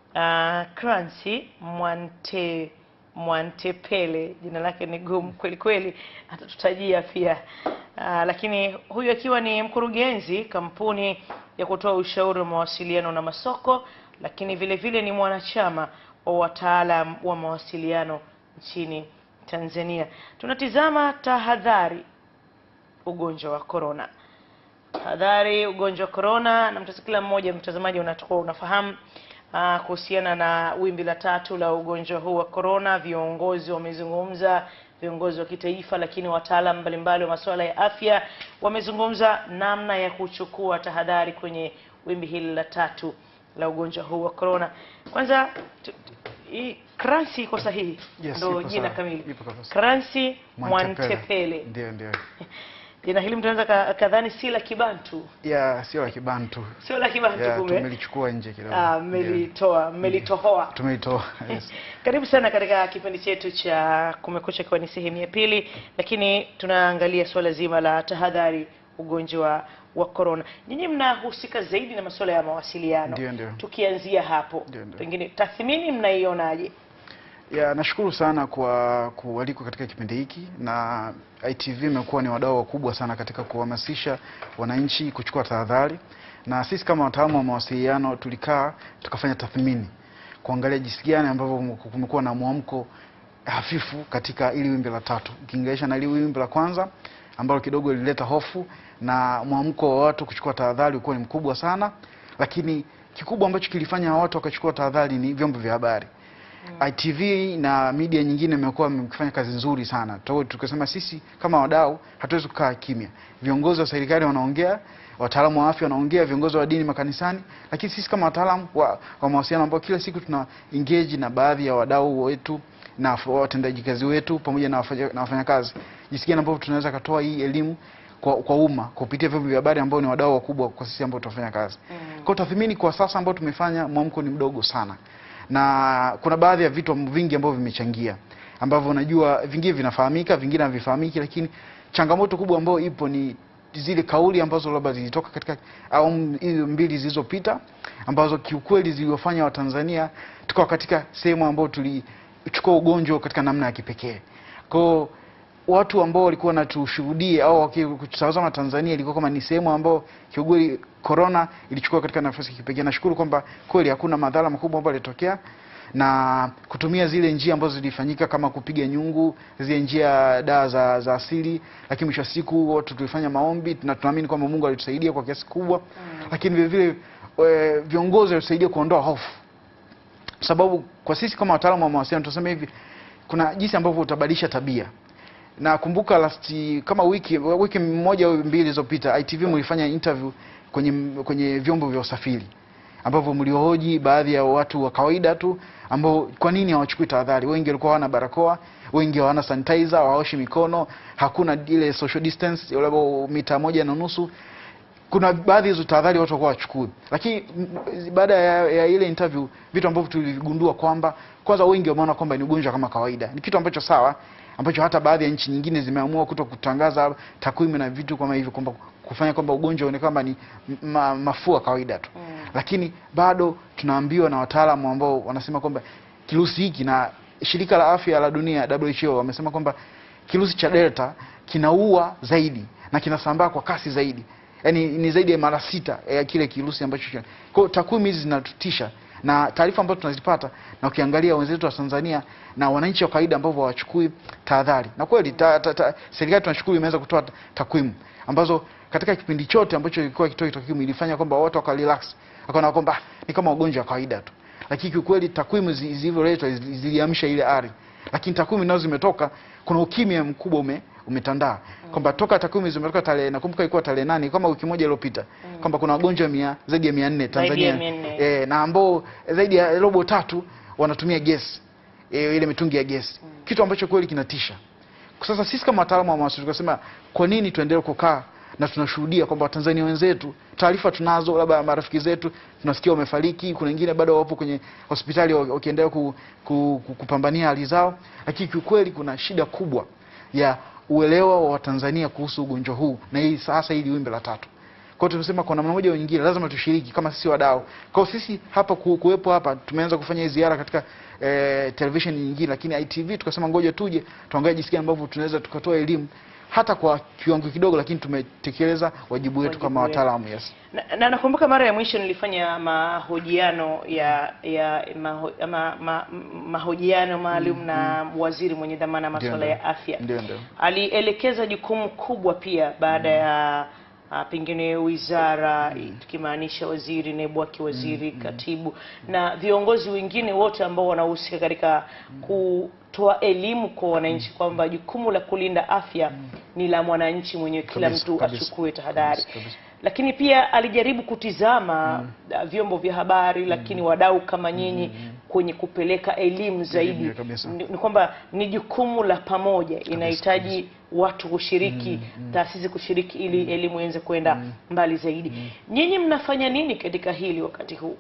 uh, Clancy Mwante Mwantepele, jina lake ni gumu kweli kweli, atatutajia pia uh, lakini huyu akiwa ni mkurugenzi kampuni ya kutoa ushauri wa mawasiliano na masoko, lakini vile vile ni mwanachama wa wataalam wa mawasiliano nchini Tanzania. Tunatizama tahadhari ugonjwa wa corona. Tahadhari ugonjwa wa corona, na mtazamo kila mmoja mtazamaji unatakuwa unafahamu ah, kuhusiana na wimbi la tatu la ugonjwa huu wa corona. Viongozi wamezungumza, viongozi wa kitaifa, lakini wataalam mbalimbali wa masuala ya afya wamezungumza namna ya kuchukua tahadhari kwenye wimbi hili la tatu la ugonjwa huu wa corona. Kwanza tu- tu- hii Clancy iko sahihi? Yes, Ndio ipo jina sawa. kamili. Ipo kabisa. Clancy Mwantepele. Ndio, ndio. Jina hili mtu anaweza ka- kadhani si la Kibantu, Ya, sio la Kibantu. sio la Kibantu Ya, kumbe. tumelichukua nje kidogo. Ah, Ndio. mmelitoa, mmelitohoa. Tumeitoa. Yes. Karibu sana katika kipindi chetu cha Kumekucha, ikiwa ni sehemu ya pili, lakini tunaangalia suala zima la tahadhari ugonjwa wa corona. Nyinyi mnahusika zaidi na masuala ya mawasiliano. Ndio, ndio. Tukianzia hapo, Ndio, ndio. pengine tathmini mnaionaje? Ya, nashukuru sana kwa kualikwa katika kipindi hiki na ITV imekuwa ni wadau wakubwa sana katika kuhamasisha wananchi kuchukua tahadhari, na sisi kama wataalamu wa mawasiliano tulikaa tukafanya tathmini kuangalia jinsi gani ambavyo kumekuwa na mwamko hafifu katika ili wimbi la tatu ukilinganisha na ili wimbi la kwanza ambalo kidogo lilileta hofu na mwamko wa watu kuchukua tahadhari ulikuwa ni mkubwa sana, lakini kikubwa ambacho kilifanya watu wakachukua tahadhari ni vyombo vya habari. ITV na media nyingine imekuwa mkifanya kazi nzuri sana. Tuko tukasema sisi kama wadau hatuwezi kukaa kimya. Viongozi wa serikali wanaongea, wataalamu wa afya wanaongea, viongozi wa dini makanisani, lakini sisi kama wataalamu wa, wa mawasiliano ambao kila siku tuna engage na baadhi ya wadau wetu na watendaji kazi wetu pamoja na wafanya- na wafanyakazi, jinsi gani ambavyo tunaweza katoa hii elimu kwa, kwa umma kupitia vyombo vya habari ambao ni wadau wakubwa kwa sisi ambao tunafanya kazi. Kwa tathmini kwa sasa ambao tumefanya, mwamko ni mdogo sana na kuna baadhi ya vitu vingi ambavyo vimechangia ambavyo unajua vingine vinafahamika vingine havifahamiki, lakini changamoto kubwa ambayo ipo ni zile kauli ambazo labda zilitoka katika awamu hizo mbili zilizopita ambazo kiukweli ziliwafanya Watanzania tukawa katika sehemu ambayo tulichukua ugonjwa katika namna ya kipekee. Kwa watu ambao walikuwa wanatushuhudia au wakitazama Tanzania ilikuwa kama ni sehemu ambao kiukweli corona ilichukua katika nafasi ya kipekee. Nashukuru kwamba kweli hakuna madhara makubwa ambayo yalitokea na kutumia zile njia ambazo zilifanyika kama kupiga nyungu, zile njia dawa za, za asili, lakini mwisho wa siku watu tulifanya maombi na tunaamini kwamba Mungu alitusaidia kwa kiasi kubwa, lakini vile vile eh, viongozi walitusaidia kuondoa hofu sababu kwa sisi kama wataalamu wa mawasiliano tunasema hivi, kuna jinsi ambavyo utabadilisha tabia. Na kumbuka last kama wiki wiki moja au mbili zilizopita ITV mlifanya interview kwenye kwenye vyombo vya usafiri ambavyo mliohoji baadhi ya watu wa kawaida tu ambao kwa nini hawachukui tahadhari. Wengi walikuwa hawana barakoa, wengi hawana sanitizer, hawaoshi mikono, hakuna ile social distance labda mita moja na nusu kuna baadhi ya hizo tahadhari watu walikuwa wachukui, lakini m- baada ya, ya ile interview vitu ambavyo tuligundua kwamba kwanza wengi wameona kwamba ni ugonjwa kama kawaida, ni kitu ambacho sawa, ambacho hata baadhi ya nchi nyingine zimeamua kuto kutangaza takwimu na vitu kama hivyo, kwamba kufanya kwamba ugonjwa uonekane kwamba ni ma, mafua kawaida tu Mm. lakini bado tunaambiwa na wataalamu ambao wanasema kwamba kirusi hiki na shirika la afya la dunia WHO wamesema kwamba kirusi cha delta kinaua zaidi na kinasambaa kwa kasi zaidi, yaani ni zaidi ya mara sita ya kile kirusi ambacho kina. Kwa hiyo takwimu hizi zinatutisha na taarifa ambazo tunazipata, na ukiangalia wenzetu wa Tanzania na wananchi wa kawaida ambao hawachukui tahadhari, na kweli ta, ta, ta, serikali tunashukuru imeweza kutoa ta- takwimu ambazo katika kipindi chote ambacho ilikuwa ikitoa takwimu ilifanya kwamba watu waka relax, wakaona kwamba "Ah, ni kama ugonjwa wa kawaida tu, lakini kiukweli takwimu zi- zilivyoletwa zili- ziliamsha ile ari, lakini takwimu nazo zimetoka, kuna ukimya mkubwa ume umetandaa kwamba toka takwimu zimetoka tarehe, nakumbuka ilikuwa tarehe nane kama wiki moja iliyopita, kwamba kuna wagonjwa mia zaidi ya mia nne Zaidi ya Tanzania 400. eh, na ambao zaidi ya robo tatu wanatumia gesi e, ile mitungi ya gesi kitu ambacho kweli kinatisha. Sasa sisi kama wataalamu wa mawasiliano tukasema kwa nini tuendelee kukaa na tunashuhudia kwamba Watanzania wenzetu taarifa tunazo, labda marafiki zetu tunasikia wamefariki, kuna wengine bado wapo kwenye hospitali wa- wakiendelea ku, ku, ku, kupambania hali zao, lakini kiukweli kuna shida kubwa ya uelewa wa Watanzania kuhusu ugonjwa huu na hii sasa hili wimbi la tatu Kwa hiyo tumesema kwa namna moja au nyingine lazima tushiriki kama sisi wadau. Kwa hiyo sisi hapa ku- kuwepo hapa tumeanza kufanya hii ziara katika eh, television nyingine, lakini ITV tukasema ngoja tuje tuangalie jinsi gani ambavyo tunaweza tukatoa elimu hata kwa kiwango kidogo, lakini tumetekeleza wajibu wetu Wajibu kama wetu. wataalamu. Yes. na, na nakumbuka mara ya mwisho nilifanya mahojiano ya ya maho, ma, ma, mahojiano maalum na waziri mwenye dhamana ya masuala Ndio, ya afya Ndio, ndio. alielekeza jukumu kubwa pia baada ya uh, pengine wizara tukimaanisha waziri, naibu wake waziri, katibu na viongozi wengine wote ambao wanahusika katika kutoa elimu kwa wananchi kwamba jukumu la kulinda afya ni la mwananchi mwenyewe, kila Kabisa, mtu kabisa. achukue tahadhari Kabisa, kabisa. lakini pia alijaribu kutizama uh, vyombo vya habari lakini wadau kama nyinyi kwenye kupeleka elimu zaidi Elimu, kabisa. ni, ni kwamba ni jukumu la pamoja inahitaji watu kushiriki taasisi kushiriki ili elimu iweze kwenda mbali zaidi nyinyi mnafanya nini katika hili wakati huu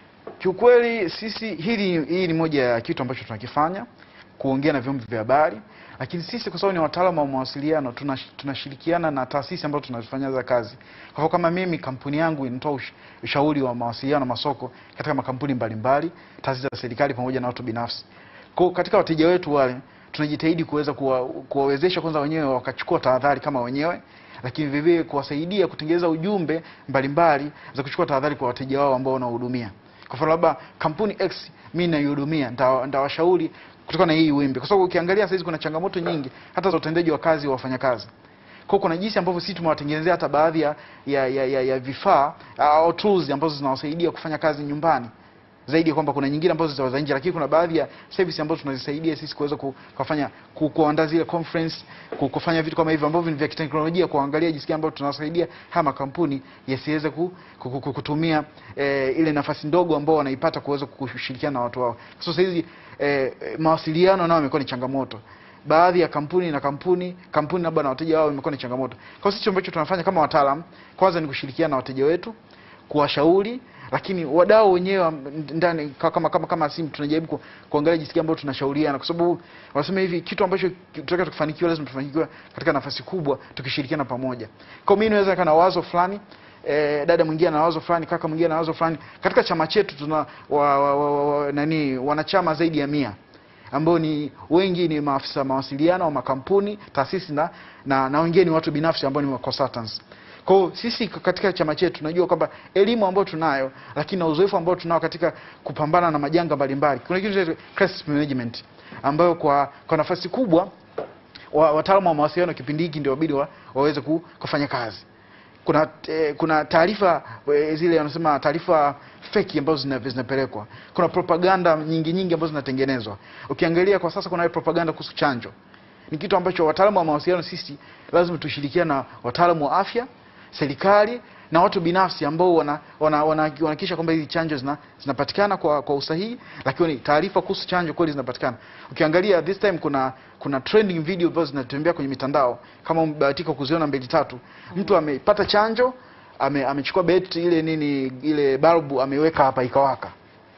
Kiukweli sisi hili hii ni moja ya kitu ambacho tunakifanya kuongea na vyombo vya habari, lakini sisi kwa sababu ni wataalamu wa mawasiliano tunash- tunashirikiana na taasisi ambazo tunazifanyia za kazi. Kwa hivyo kama mimi kampuni yangu inatoa ush- ushauri wa mawasiliano na masoko katika makampuni mbalimbali, taasisi za serikali pamoja na watu binafsi. Kwa hiyo katika wateja wetu wale tunajitahidi kuweza kuwa, kuwawezesha kwanza wenyewe wakachukua tahadhari kama wenyewe lakini vile vile kuwasaidia kutengeneza ujumbe mbalimbali za kuchukua tahadhari kwa wateja wao ambao wanahudumia. Kwa mfano labda kampuni X mimi naihudumia, nita- nitawashauri kutokana na hii wimbi, kwa sababu ukiangalia sasa hizi kuna changamoto nyingi hata za utendaji wa kazi wa wafanyakazi. Kwa hiyo kuna jinsi ambavyo sisi tumewatengenezea hata baadhi ya, ya, ya, ya, ya vifaa au tools ambazo zinawasaidia kufanya kazi nyumbani zaidi ya kwamba kuna nyingine ambazo zitawa za nje, lakini kuna baadhi ya service ambazo tunazisaidia sisi kuweza ku- kufanya ku- kuandaa zile conference ku- kufanya vitu kama hivyo ambavyo ni vya kiteknolojia, kuangalia jinsi gani ambavyo tunawasaidia haya makampuni yasiweze ku, ku, ku, ku- kutumia eh, ile nafasi ndogo ambao wanaipata kuweza kushirikiana na watu wao. So sasa hizi eh, eh, mawasiliano nao imekuwa ni changamoto baadhi ya kampuni na kampuni kampuni labda na wateja wao imekuwa ni changamoto. Kwa hiyo sisi ambacho tunafanya kama wataalam, kwanza ni kushirikiana na wateja wetu, kuwashauri, lakini wadau wenyewe wa ndani ka- kama kama kama simu tunajaribu ku, kuangalia jinsi gani ambavyo tunashauriana, kwa sababu wanasema hivi kitu ambacho tunataka tukifanikiwa lazima tufanikiwe katika nafasi kubwa tukishirikiana pamoja. Kwa hiyo mimi naweza kana wazo fulani eh, dada mwingine ana wazo fulani, kaka mwingine ana wazo fulani. Katika chama chetu tuna wa, wa, wa, wa, nani wanachama zaidi ya mia ambao ni wengi ni maafisa mawasiliano wa makampuni, taasisi na, na, na wengine ni watu binafsi ambao ni consultants. Kwa hiyo sisi katika chama chetu tunajua kwamba elimu ambayo tunayo, lakini na uzoefu ambao tunao katika kupambana na majanga mbalimbali, kuna kitu kinaitwa crisis management ambayo kwa, kwa nafasi kubwa wa- wataalamu wa mawasiliano kipindi hiki ndio wabidi wa, waweze ku, kufanya kazi kuna eh, kuna taarifa eh, zile wanasema taarifa feki ambazo zina- zinapelekwa. Kuna propaganda nyingi nyingi ambazo zinatengenezwa. Ukiangalia kwa sasa kuna ile propaganda kuhusu chanjo, ni kitu ambacho wataalamu wa mawasiliano sisi lazima tushirikiane na wataalamu wa afya, serikali na watu binafsi ambao wana wana- wana- wanahakikisha kwamba hizi chanjo zina, zinapatikana kwa, kwa usahihi, lakini taarifa kuhusu chanjo kweli zinapatikana. Ukiangalia this time kuna kuna trending video ambazo zinatembea kwenye mitandao, kama umebahatika kuziona mbili tatu, mtu amepata chanjo ame, amechukua bet ile nini ile balbu ameweka hapa ikawaka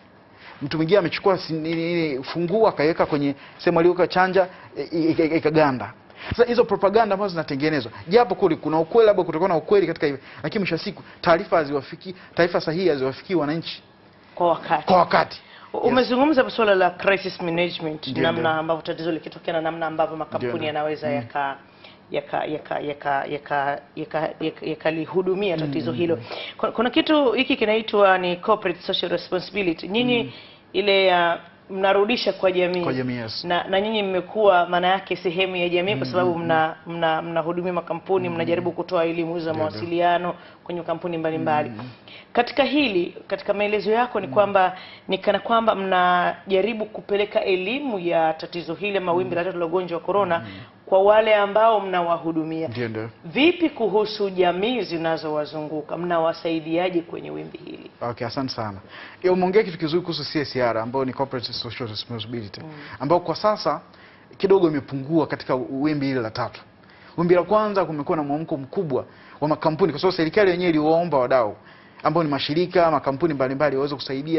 mtu mwingine amechukua si- nini, nini, funguo akaiweka kwenye sehemu aliyoweka chanja i- i- i- ikaganda. Sasa hizo propaganda ambazo zinatengenezwa, japo kuli kuna ukweli, labda kutakuwa na ukweli katika hivyo, lakini mwisho wa siku taarifa haziwafiki, taarifa sahihi haziwafikii wananchi kwa wakati kwa wakati. Umezungumza suala la crisis management, Ndio, namna ndio. ambavyo tatizo likitokea na namna ambavyo Ndio, makampuni ndio. yanaweza yaka yaka yaka yaka yaka yaka yaka- yakalihudumia tatizo hilo. Kuna, kuna kitu hiki kinaitwa ni corporate social responsibility. Nyinyi ile ya mnarudisha kwa jamii Kwa jamii, yes. na, na nyinyi mmekuwa maana yake sehemu ya jamii kwa sababu mna mna mnahudumia makampuni mnajaribu kutoa elimu za Ndio, ndio. mawasiliano kwenye kampuni mbalimbali katika hili katika maelezo yako ni kwamba ni kana kwamba mnajaribu kupeleka elimu ya tatizo hili ama wimbi la tatu la ugonjwa wa corona kwa wale ambao mnawahudumia Ndio, ndio. vipi kuhusu jamii zinazowazunguka mnawasaidiaje kwenye wimbi hili Okay, asante sana. Ya, Umeongea kitu kizuri kuhusu CSR ambayo ni corporate social responsibility ambayo kwa sasa kidogo imepungua katika wimbi hili la tatu. Wimbi la kwanza kumekuwa na mwamko mkubwa wa makampuni kwa sababu serikali yenyewe iliwaomba wadau ambao ni mashirika, makampuni mbalimbali waweze kusaidia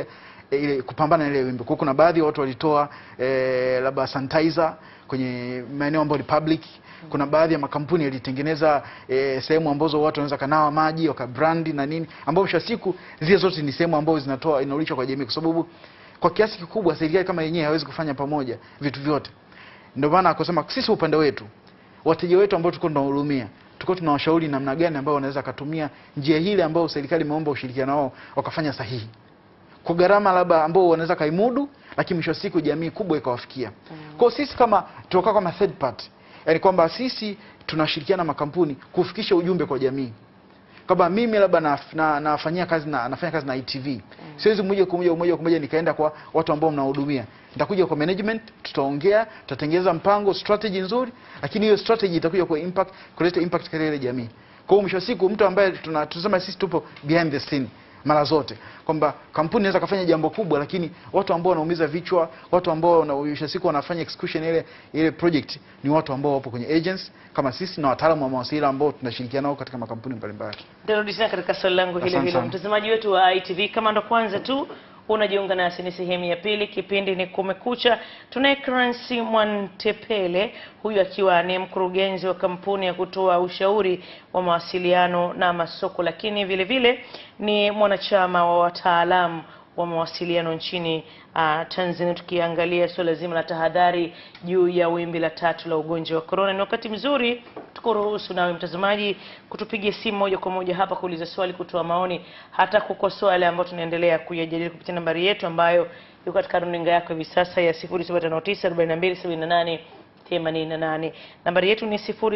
eh, ile kupambana na ile wimbi. Kwa hiyo kuna baadhi ya watu walitoa eh, labda sanitizer kwenye maeneo ambayo ni public. Kuna baadhi ya makampuni yalitengeneza eh, sehemu ambazo watu wanaweza kanawa maji wakabrandi na nini, ambao mwisho wa siku zile zote ni sehemu ambazo zinatoa inarudishwa kwa jamii, kwa sababu kwa kiasi kikubwa serikali kama yenyewe hawezi kufanya pamoja vitu vyote. Ndio maana akasema sisi upande wetu wateja wetu ambao tulikuwa tunahudumia tulikuwa tunawashauri namna gani ambao wanaweza kutumia njia hile ambayo serikali imeomba ushirikiano wao wakafanya sahihi kwa gharama labda ambao wanaweza kaimudu, lakini mwisho wa siku jamii kubwa ikawafikia. Kwa hiyo sisi kama tunakuwa kama third party, yani kwamba sisi tunashirikiana na makampuni kufikisha ujumbe kwa jamii kwamba mimi labda na, na, nafanyia kazi na nafanya kazi na ITV siwezi moja kwa moja moja kwa moja nikaenda kwa watu ambao mnahudumia. Nitakuja kwa management, tutaongea, tutatengeneza mpango, strategy nzuri, lakini hiyo strategy itakuja kwa impact, kuleta impact katika ile jamii. Kwa hiyo mwisho wa siku mtu ambaye tuna tunasema sisi tupo behind the scene mara zote kwamba kampuni inaweza kafanya jambo kubwa, lakini watu ambao wanaumiza vichwa, watu ambao na mwisho wa siku wanafanya execution ile ile project ni watu ambao wapo kwenye agents kama sisi na wataalamu wa mawasiliano ambao tunashirikiana nao katika makampuni mbalimbali. Nitarudi tena katika swali langu hilo Asante hilo. sana. Mtazamaji wetu wa ITV, kama ndo kwanza tu unajiunga nasi, ni sehemu ya pili, kipindi ni Kumekucha. Tunaye Clancy Mwantepele, huyu akiwa ni mkurugenzi wa kampuni ya kutoa ushauri wa mawasiliano na masoko, lakini vile vile ni mwanachama wa wataalamu wa mawasiliano nchini uh, Tanzania, tukiangalia suala zima la tahadhari juu ya wimbi la tatu la ugonjwa wa corona. Ni wakati mzuri tukuruhusu nawe mtazamaji kutupigia simu moja kwa moja hapa kuuliza swali, kutoa maoni, hata kukosoa yale ambayo tunaendelea kuyajadili kupitia nambari yetu ambayo iko katika runinga yako hivi sasa ya 0759 4278 88. Nambari yetu ni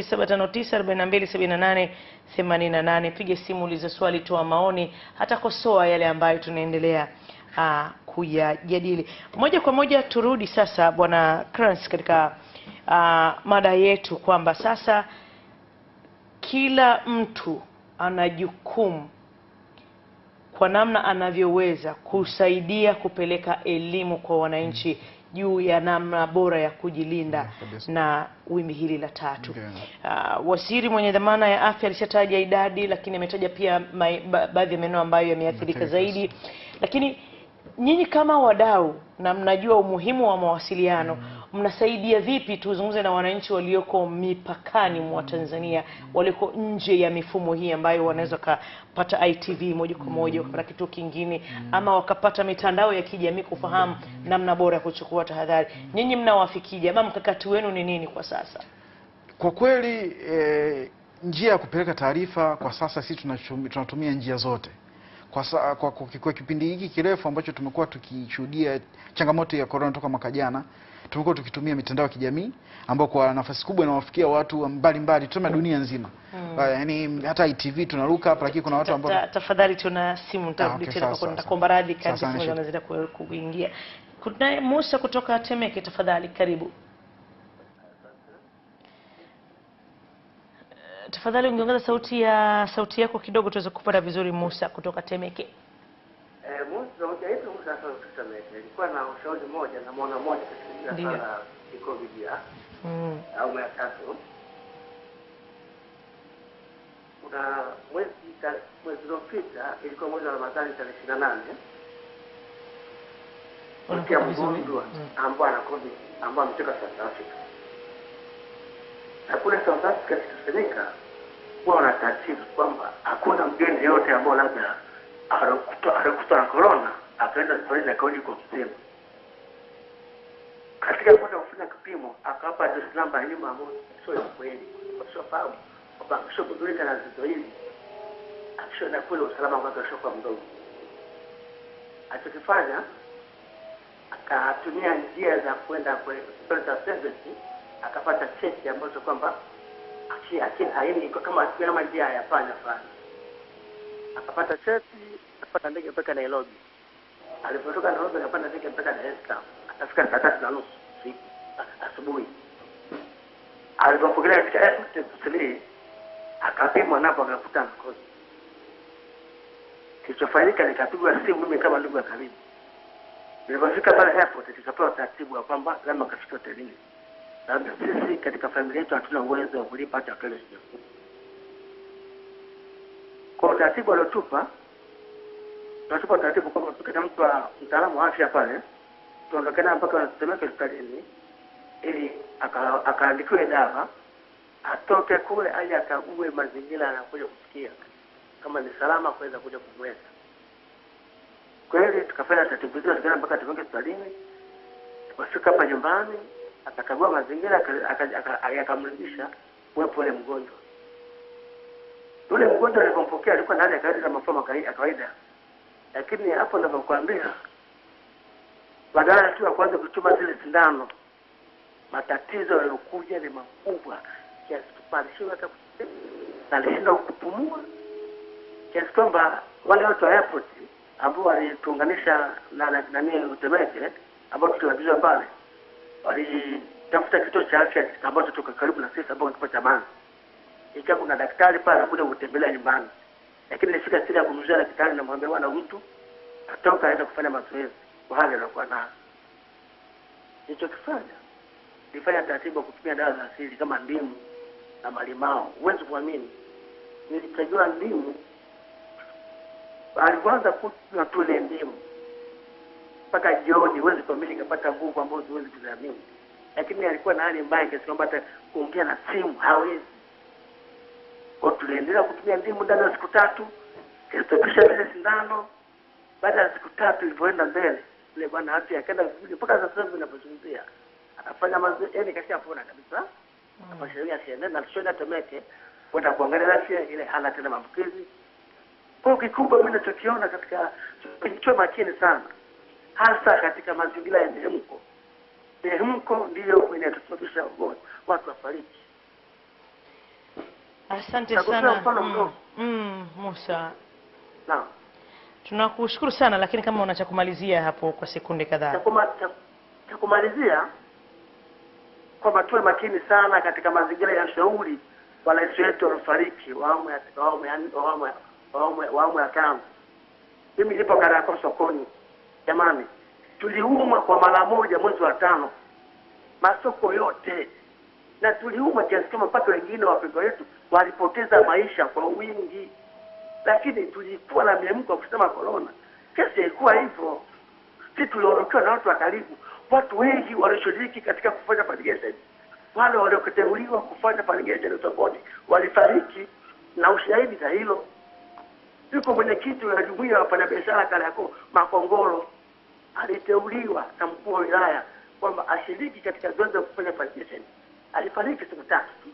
0759 427888. Piga simu, uliza swali, toa maoni, hata kosoa yale ambayo tunaendelea uh, kuyajadili. Moja kwa moja turudi sasa, Bwana Krans, katika uh, mada yetu kwamba sasa kila mtu ana jukumu kwa namna anavyoweza kusaidia kupeleka elimu kwa wananchi juu ya namna bora ya kujilinda Yeah, kabisa. na wimbi hili la tatu. Ndio. Uh, waziri mwenye dhamana ya afya alishataja idadi, lakini ametaja pia mai- ba- baadhi ya maeneo ambayo yameathirika Yameathirika zaidi. Lakini nyinyi kama wadau na mnajua umuhimu wa mawasiliano, mnasaidia vipi? Tuzungumze na wananchi walioko mipakani mwa Tanzania, walioko nje ya mifumo hii ambayo wanaweza wakapata ITV moja kwa moja, wakapata kituo kingine, ama wakapata mitandao ya kijamii kufahamu namna bora ya kuchukua tahadhari. Nyinyi mnawafikije, ama mkakati wenu ni nini kwa sasa? Kwa kweli eh, njia ya kupeleka taarifa kwa sasa sisi tunachumi- tunatumia njia zote kwa, sa, kwa, kwa, kwa kipindi hiki kirefu ambacho tumekuwa tukishuhudia changamoto ya corona toka mwaka jana, tumekuwa tukitumia mitandao ya kijamii ambao kwa nafasi kubwa inawafikia watu mbalimbali, tuseme dunia nzima mm. Yaani hata ITV tunaruka hapa, lakini kuna watu ambao Ta- tafadhali tuna simu nitarudi okay, tena sawa, kwako, sawa, nitakuomba radhi sawa, kadri sawa, simu nashika. zinazidi ku- kuingia. Kunaye Musa kutoka Temeke, tafadhali karibu. Eh, Tafadhali ungeongeza sauti ya sauti yako kidogo tuweze kupata vizuri. Musa kutoka Temeke. Eh, Musa hoja yetu Musa sana tusameke. Ilikuwa na ushauri mmoja na mwana mmoja katika Ndiyo. swala la COVID ya Mm. au ya tatu. Kuna mwezi ta- mwezi uliopita ilikuwa mwezi wa Ramadhani tarehe ishirini na nane kusikia Unakuwa vizuri. mgonjwa Mm. ambao ana COVID ambao ametoka South Africa. Na kule South Africa kitusanyika huwa wana tatizo kwamba hakuna mgeni yote ambao labda alikutwa alikutwa na corona akaenda hospitalini akarudi kwa mzima. Katika kwenda kufanya kipimo akawapa address namba ya nyuma ambayo sio ya kweli, wasiofahamu kwamba akishagundulika na tatizo hili akishaenda kule usalama wake ushakuwa mdogo. Alichokifanya akatumia njia za kwenda kwenye hospitali za service akapata cheti ambazo kwamba aki- aki- haini iko kama kama njia ya panya fulani. Akapata cheti, akapata ndege mpaka Nairobi. Alipotoka Nairobi akapanda ndege mpaka Dar es Salaam. Akafika saa tatu na nusu usiku a- asubuhi. Alipopokelea katika airport ya Kusini akapimwa napo akakuta na COVID. Kilichofanyika nikapigwa simu mimi kama ndugu ya karibu. Nilipofika pale airport nikapewa taratibu ya kwamba lazima kafika hotelini. Labda sisi katika familia yetu hatuna uwezo wa kulipa hata hoteli sijakuwa. Kwa utaratibu aliotupa tunatupa taratibu kwamba tukita mtu wa mtaalamu wa afya pale tuondoke naye mpaka Temeke hospitalini ili aka- akaandikiwe dawa atoke kule aje akague mazingira anakuja kufikia kama ni salama kuweza kuja kumweka. Kweli tukafanya taratibu hizo, tukaenda mpaka Temeke hospitalini. Tukafika hapa nyumbani, akakagua mazingira, aka- aka- aka- akamrudisha uwepo ule mgonjwa. Yule mgonjwa alipompokea alikuwa na hali ya kawaida kama mafua makai- ya kawaida, lakini hapo ninavyokuambia, badala tu ya kuanza kuchoma zile sindano, matatizo yaliyokuja ni makubwa kiasi kwamba alishindwa hata ku- na alishindwa kupumua kiasi kwamba wale watu wa airport ambao walituunganisha na na- nani Utemeke ambao tuliwajua pale walitafuta kituo cha afya ambacho tuko karibu na sisi ambao kituo cha Manzi. Ikiwa kuna daktari pale anakuja kutembelea nyumbani, lakini nilifika siri ya kumzuia daktari, namwambia bwana, mtu atoka aenda kufanya mazoezi kwa hali anakuwa nayo. Nilichokifanya nilifanya taratibu ya kutumia dawa za asili kama ndimu na malimao. Huwezi kuamini, nilichagua ndimu alipoanza kunywa tu ile ndimu mpaka jioni, huwezi kuamini, kapata nguvu ambazo huwezi kuziamini. Lakini alikuwa na hali mbaya kiasi kwamba hata kuongea na simu hawezi. Kwa hiyo tuliendelea kutumia ndimu ndani ya siku tatu, kilistopisha zile sindano. Baada ya siku tatu ilivyoenda mbele, yule bwana afya akaenda vizuri mpaka sasa hivi ninapozungumzia anafanya mazoezi, yani kashapona kabisa. Akashauri asiende na tushenda Temeke kwenda kuangalia afya ile, hana tena maambukizi. Kwa hiyo kikubwa mimi ninachokiona katika, tuwe makini sana, hasa katika mazingira ya mihemko. Mihemko ndiyo inatusababisha ugonjwa, watu wafariki. Asante Nakupea sana mfano mm, mdogo. mm, Musa, Naam. tunakushukuru sana, lakini kama una cha kumalizia hapo kwa sekunde cha kadhaa. kuma- cha- cha kumalizia kwamba tuwe makini sana katika mazingira ya ushauri wa rais wetu waliofariki wa awamu ya wa awamu ya wa awamu ya- wa awamu ya- wa awamu ya tano. Mimi nipo Kariakoo sokoni, jamani, tuliumwa kwa mara moja mwezi wa tano, masoko yote, na tuliumwa kiasi kama mpaka wengine wapendwa wetu walipoteza maisha kwa wingi, lakini tulikuwa na miemko ya kusema corona. Kesi ilikuwa hivyo sisi tuliondokewa na watu wa karibu. Watu wengi walioshiriki katika kufanya fumigation, wale walioteuliwa kufanya fumigation utofauti walifariki, na ushahidi za hilo yuko mwenyekiti wa jumuiya ya wafanyabiashara Kariakoo Makongoro, aliteuliwa na mkuu wa wilaya kwamba ashiriki katika zoezi la kufanya fumigation. Alifariki siku tatu tu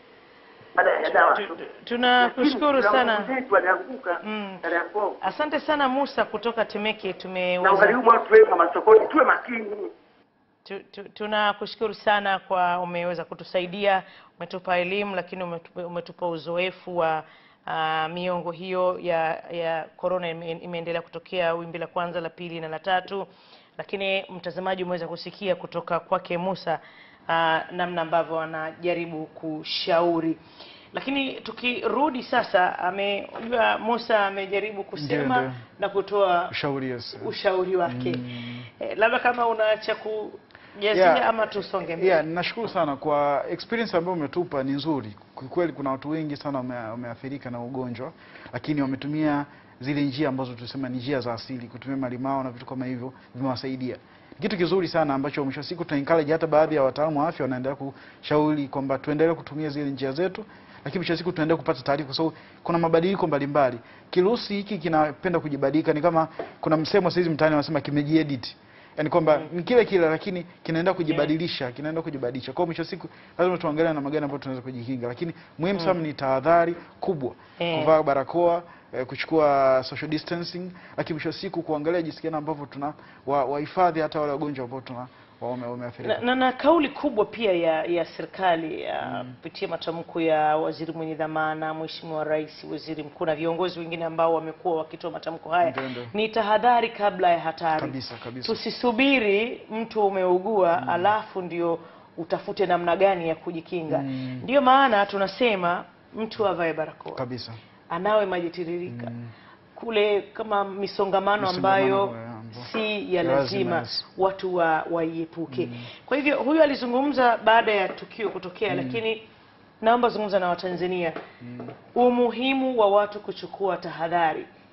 baada ya dawa Tu- tu- Tunakushukuru Lakini sana. kuna wenzetu walianguka Mm. Kariakoo Asante sana Musa kutoka Temeke, na tumeweza ugharimu watu wengi wa masokoni, tuwe makini. tu, tu, tunakushukuru sana kwa umeweza kutusaidia, umetupa elimu, lakini umetupa, umetupa uzoefu wa uh, miongo hiyo ya ya corona ime, imeendelea kutokea wimbi la kwanza, la pili na la tatu, lakini mtazamaji umeweza kusikia kutoka kwake Musa uh, namna ambavyo anajaribu kushauri lakini tukirudi sasa, amejua Musa amejaribu kusema ndio. na kutoa Ushauri yes. ushauri wake eh, labda kama una cha kujazia Yeah. ama tusonge mbele Yeah, nashukuru sana kwa experience ambayo umetupa ni nzuri. Kwa kweli kuna watu wengi sana wame- wameathirika na ugonjwa, lakini wametumia zile njia ambazo tulisema ni njia za asili, kutumia malimao na vitu kama hivyo vimewasaidia. Ni kitu kizuri sana ambacho mwisho wa siku tuna encourage hata baadhi ya wataalamu wa afya wanaendelea kushauri kwamba tuendelee kutumia zile njia zetu, lakini mwisho wa siku tuendelee kupata taarifa kwa sababu kuna mabadiliko mbalimbali. Kirusi hiki kinapenda kujibadilika, ni kama kuna msemo saizi mtaani wanasema kimejiedit yaani kwamba ni kile kile lakini kinaenda kujibadilisha kinaenda kujibadilisha. Kwa hiyo mwisho wa siku lazima tuangalie namna gani ambayo tunaweza kujikinga, lakini muhimu sana ni tahadhari kubwa, Eh. kuvaa barakoa eh, kuchukua social distancing, lakini mwisho wa siku kuangalia jinsi gani ambavyo tuna wa- wahifadhi hata wale wagonjwa ambao tuna wa- wame- wameathirika. na, na, na kauli kubwa pia ya ya serikali ya kupitia matamko ya waziri mwenye dhamana, mheshimiwa rais, waziri mkuu na viongozi wengine ambao wamekuwa wakitoa matamko haya Ndio, ndio. ni tahadhari kabla ya hatari. Kabisa, kabisa. Tusisubiri mtu umeugua alafu ndio utafute namna gani ya kujikinga. Ndiyo maana tunasema mtu avae barakoa, Kabisa. anawe maji tiririka kule kama misongamano Misongamano, ambayo eh, ambao- si ya lazima, lazima yes. watu wa waiepuke. Kwa hivyo huyu alizungumza baada ya tukio kutokea, lakini naomba zungumza na Watanzania umuhimu wa watu kuchukua tahadhari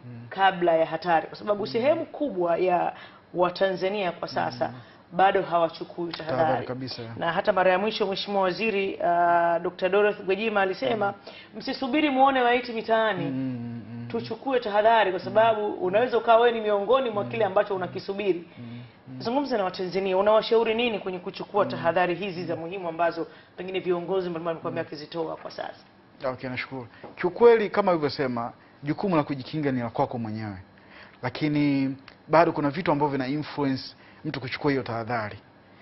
kabla ya hatari, kwa sababu sehemu kubwa ya Watanzania kwa sasa bado hawachukui Tahadhari tahadhari kabisa. na hata mara ya mwisho Mheshimiwa Waziri uh, Dr. Dorothy Gwajima alisema msisubiri muone maiti mitaani Mm, mm, tuchukue tahadhari kwa sababu unaweza ukawa wewe ni miongoni mwa kile ambacho unakisubiri. Zungumza na Watanzania, unawashauri nini kwenye kuchukua tahadhari hizi za muhimu ambazo pengine viongozi mbalimbali wamekuwa wakizitoa kwa sasa? Okay, nashukuru. Kiukweli kama ulivyosema, jukumu la kujikinga ni la kwako mwenyewe, lakini bado kuna vitu ambavyo vina influence mtu kuchukua hiyo tahadhari.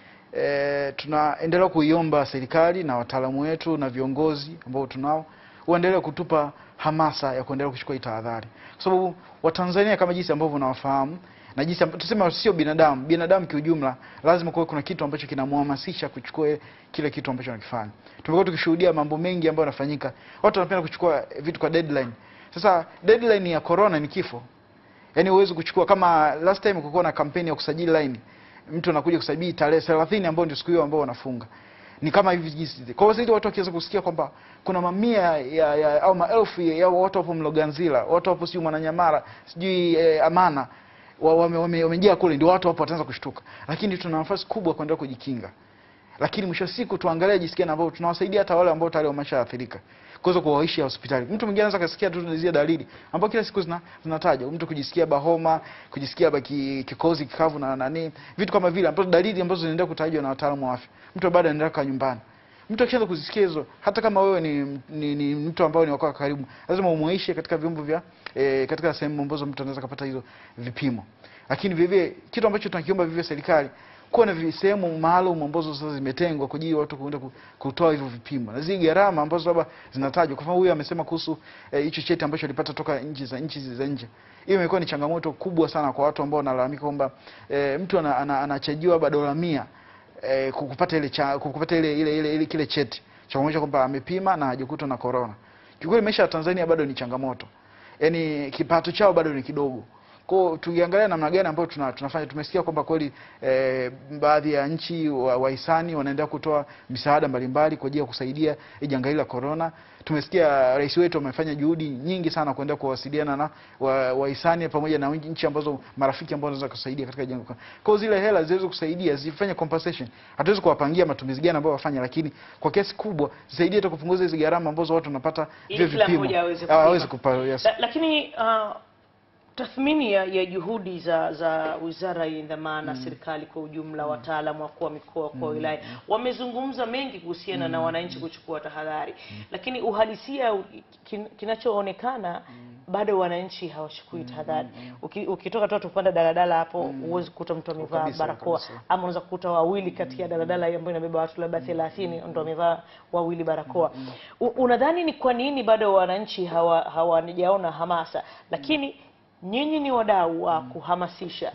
E, tunaendelea kuiomba serikali na wataalamu wetu na viongozi ambao tunao waendelee kutupa hamasa ya kuendelea kuchukua hii tahadhari, kwa sababu Watanzania kama jinsi ambavyo unawafahamu na jinsi amb- tuseme sio binadamu, binadamu kiujumla, lazima kuwe kuna kitu ambacho kinamhamasisha kuchukua kile kitu ambacho anakifanya. Tumekuwa tukishuhudia mambo mengi ambayo yanafanyika, watu wanapenda kuchukua vitu kwa deadline. Sasa deadline ya corona ni kifo, yaani huwezi kuchukua kama last time kulikuwa na kampeni ya kusajili line, mtu anakuja kusajili tarehe 30 ambayo ndio siku hiyo ambao wanafunga ni kama hivi jinsi. Kwa hiyo sasa watu wakiweza kusikia kwamba kuna mamia ya, ya au maelfu ya, ya watu hapo Mloganzila, watu hapo sijui Mwananyamala, sijui eh, Amana wa- wame- wame- wamejaa kule, ndio watu hapo wataanza kushtuka, lakini tuna nafasi kubwa kuendelea kujikinga lakini mwisho wa siku tuangalie jinsi gani ambao tunawasaidia hata wale ambao tayari wameshaathirika kuweza kuwaishi hospitali. Mtu mwingine anaweza kasikia tu zile dalili ambao kila siku zina zinatajwa, mtu kujisikia bahoma, kujisikia baki kikozi kikavu na nani, vitu kama vile ambazo dalili ambazo zinaendelea kutajwa na wataalamu wa afya. Mtu bado anaendelea kukaa nyumbani. Mtu akishaanza kuzisikia hizo, hata kama wewe ni, ni, ni mtu ambao ni wako karibu, lazima umwaishe katika vyombo vya e, katika sehemu ambazo mtu anaweza kupata hizo vipimo. Lakini vivyo kitu ambacho tunakiomba vivyo serikali kuwa na vi- sehemu maalum ambazo sasa zimetengwa kwa ajili ya watu kuenda ku- kutoa hivyo vipimo na zile gharama ambazo labda zinatajwa. Kwa mfano huyu amesema kuhusu eh, hicho cheti ambacho alipata toka nchi za nchi za nje. Hiyo imekuwa ni changamoto kubwa sana kwa watu ambao wanalalamika kwamba eh, mtu ana, ana, anachajiwa labda dola mia eh, kupata ile cha, kupata ile, ile, ile, ile kile cheti cha kuonyesha kwamba amepima na hajakutwa na corona. Kiukweli maisha ya Tanzania bado ni changamoto, yaani kipato chao bado ni kidogo. Kwa hiyo tukiangalia namna gani ambayo tuna, tunafanya tumesikia kwamba kweli eh, baadhi ya nchi wa- wahisani wanaendelea kutoa misaada mbalimbali kwa ajili ya kusaidia hii janga hili la corona. Tumesikia rais wetu amefanya juhudi nyingi sana kuendelea kuwasiliana na wa- wahisani pamoja na nchi ambazo marafiki ambao wanaweza kusaidia katika janga. Kwa hiyo zile hela ziweze kusaidia zifanye compensation. Hatuwezi kuwapangia matumizi gani ambayo wafanya, lakini kwa kiasi kubwa zisaidie hata kupunguza hizo gharama ambazo watu wanapata Ili vile kila vipimo. mmoja aweze Ah, aweze kupima. kupa, yes. La, lakini uh, tathmini ya, ya juhudi za za wizara yenye dhamana serikali kwa ujumla, wataalamu wakuu wa mikoa, wakuu wa wilaya wamezungumza mengi kuhusiana na wananchi kuchukua tahadhari, lakini uhalisia u- kin, kinachoonekana bado wananchi hawachukui tahadhari. Uki, ukitoka tu kupanda daladala hapo huwezi kukuta mtu amevaa Kabisa, barakoa kabisa. ama unaweza kukuta wawili kati ya daladala ambayo inabeba watu labda 30 ndio wamevaa wawili barakoa. U- Unadhani ni kwa nini bado wananchi hawa hawajaona hamasa? Lakini nyinyi ni wadau wa kuhamasisha,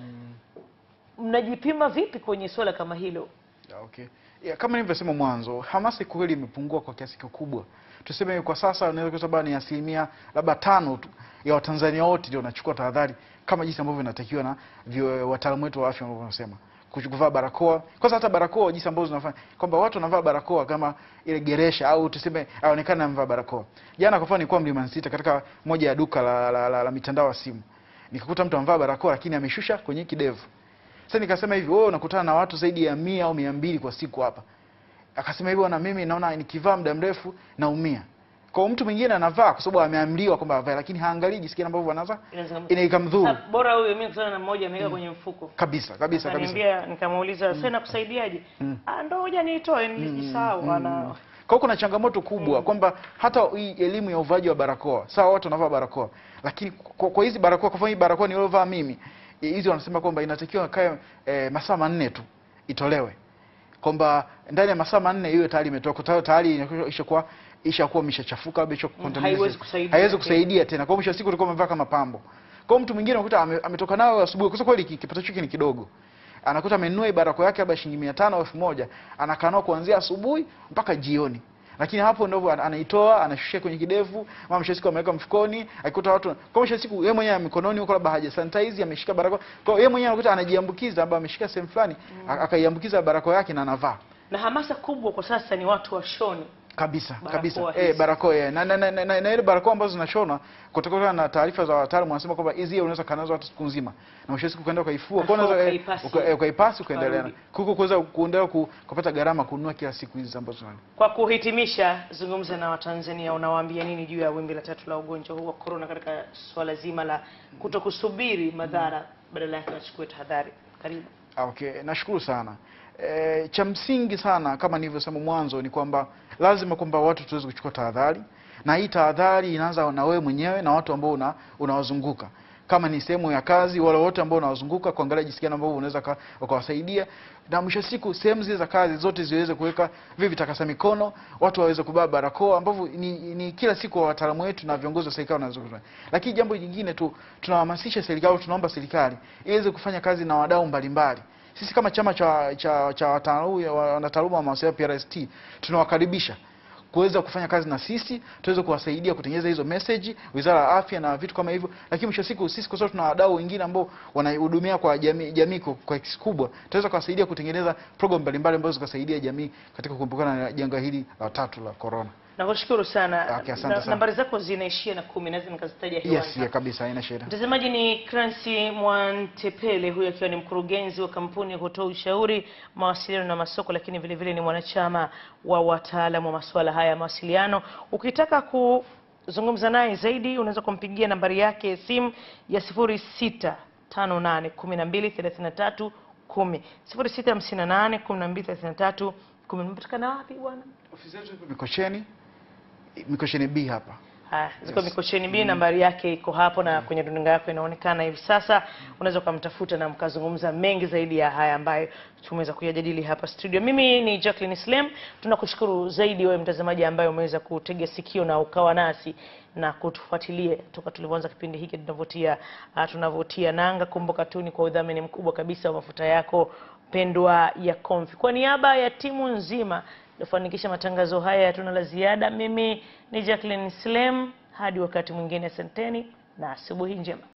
mnajipima vipi kwenye swala kama hilo? Yeah, okay. Yeah, kama nilivyosema mwanzo, hamasa kweli imepungua kwa kiasi kikubwa. Tuseme kwa sasa unaweza kusema labda ni asilimia labda tano tu ya Watanzania wote ndio wanachukua tahadhari kama jinsi ambavyo inatakiwa na vyo- wataalamu wetu wa afya ambao wanasema Kuchu- kuvaa barakoa. Kwanza hata barakoa jinsi ambavyo zinafanya kwamba watu wanavaa barakoa kama ile geresha au tuseme aonekane amevaa barakoa. Jana kwa mfano nilikuwa Mlimani City katika moja ya duka la, la, la, la mitandao ya simu. Nikakuta mtu amevaa barakoa lakini ameshusha kwenye kidevu. Sasa nikasema hivi, wewe unakutana na watu zaidi ya mia au mia mbili kwa siku hapa. Akasema hivi, na mimi naona nikivaa muda mrefu naumia. Kwa hiyo mtu mwingine anavaa kwa sababu ameamriwa kwamba avae, lakini haangalii jinsi gani ambavyo anaza Inaweza- ina ikamdhuru Sasa, bora huyo mimi kutana na mmoja ameweka kwenye mfuko kabisa kabisa kabisa. akaniambia, nikamuuliza sasa nakusaidiaje? Ah, ndo hoja niitoe nilijisahau. Ana Kwa hiyo kuna changamoto kubwa kwamba hata hii elimu ya uvaaji wa barakoa, sawa, watu wanavaa barakoa, lakini kwa, kwa hizi barakoa, kwa mfano hii barakoa niliyovaa mimi, eh, hizi wanasema kwamba inatakiwa kae e, masaa manne tu itolewe, kwamba ndani ya masaa manne iwe tayari imetoka, tayari tayari ishakuwa ishakuwa imeshachafuka au isha haiwezi kusaidia haiwezi tena. kusaidia tena. Kwa hiyo mwisho wa siku ulikuwa umevaa kama pambo. Kwa hiyo mtu mwingine unakuta ame, ametoka nayo asubuhi, kwa sababu kweli ki- kipato chake ni kidogo anakuta amenunua hii barakoa yake labda shilingi mia tano au elfu moja anakaa nao kuanzia asubuhi mpaka jioni, lakini hapo ndio ana- anaitoa anashushia kwenye kidevu, mama mwisho wa siku ameweka mfukoni, akikuta watu kwa mwisho wa siku yeye mwenyewe mikononi huko labda haja sanitize ameshika barakoa, kwa hiyo yeye mwenyewe anakuta anajiambukiza, labda ameshika sehemu fulani akaiambukiza barakoa yake na anavaa na hamasa kubwa kwa sasa ni watu washone kabisa Barakoa kabisa hizi. eh, barakoa eh. na, na, na, na, na, na ile barakoa ambazo zinashona kutokana na taarifa za wataalamu wanasema kwamba hizi unaweza kanazo hata siku nzima na mwisho wa siku ukaenda ukaifua kwa Alafu unaweza eh, ukaipasi. uka- eh, ukaipasi ukaendelea na- Ukarudi. kuko kuweza kuendelea ku- kupata gharama kununua kila siku hizi ambazo nani Kwa kuhitimisha, zungumza na Watanzania, unawaambia nini juu ya wimbi la tatu la ugonjwa huu wa corona katika swala zima la kutokusubiri madhara, badala yake wachukue tahadhari? Karibu. Ah, Okay, nashukuru sana. E, cha msingi sana kama nilivyosema mwanzo ni kwamba lazima kwamba watu tuweze kuchukua tahadhari, na hii tahadhari inaanza na wewe mwenyewe na watu ambao una, unawazunguka kama ni sehemu ya kazi, wale wote ambao unawazunguka, kuangalia jinsi gani ambavyo unaweza ka- ukawasaidia, na mwisho wa siku sehemu zile za kazi zote ziweze kuweka vile vitakasa mikono, watu waweze kubeba barakoa, ambavyo ni, ni kila siku wataalamu wetu na viongozi wa serikali wanazungumza. Lakini jambo jingine tu tunahamasisha serikali, tunaomba serikali iweze kufanya kazi na wadau mbalimbali sisi kama chama cha cha cha wataalamu- wanataaluma wa mawasiliano PRST tunawakaribisha kuweza kufanya kazi na sisi, tuweze kuwasaidia kutengeneza hizo message, Wizara ya Afya na vitu kama hivyo. Lakini mwisho wa siku sisi kwa sababu tuna wadau wengine ambao wanahudumia kwa jamii jamii kwa kwa kiasi kubwa, tutaweza kuwasaidia kutengeneza program mbalimbali ambazo zikasaidia jamii katika kuepukana na janga hili la tatu la corona. Nakushukuru sana. Okay, asante Na- sana. Nambari zako zinaishia na kumi, naweza nikazitaja hewani Yes, hapa. ya kabisa, haina shida. Mtazamaji ni Clancy Mwantepele, huyu akiwa ni mkurugenzi wa kampuni ya kutoa ushauri mawasiliano na masoko, lakini vile vile ni mwanachama wa wataalamu wa masuala haya ya mawasiliano. Ukitaka kuzungumza naye zaidi, unaweza kumpigia nambari yake ya simu ya 0658123310 0658123310. Umepatikana wapi bwana? Ofisi yetu ipo Mikocheni, Mikocheni B hapa. Haya, ziko Yes. Mikocheni B, nambari yake iko hapo na kwenye runinga yako inaonekana hivi sasa. Unaweza ukamtafuta na mkazungumza mengi zaidi ya haya ambayo tumeweza kuyajadili hapa studio. Mimi ni Jacqueline Slem, tunakushukuru zaidi wewe mtazamaji ambaye umeweza kutega sikio na ukawa nasi na kutufuatilia toka tulivyoanza kipindi hiki tunavotia uh, tunavotia nanga. Kumbuka tu ni kwa udhamini mkubwa kabisa wa mafuta yako pendwa ya Comfy. Kwa niaba ya timu nzima kufanikisha matangazo haya, hatuna la ziada. Mimi ni Jacqueline Slem, hadi wakati mwingine, asanteni na asubuhi njema.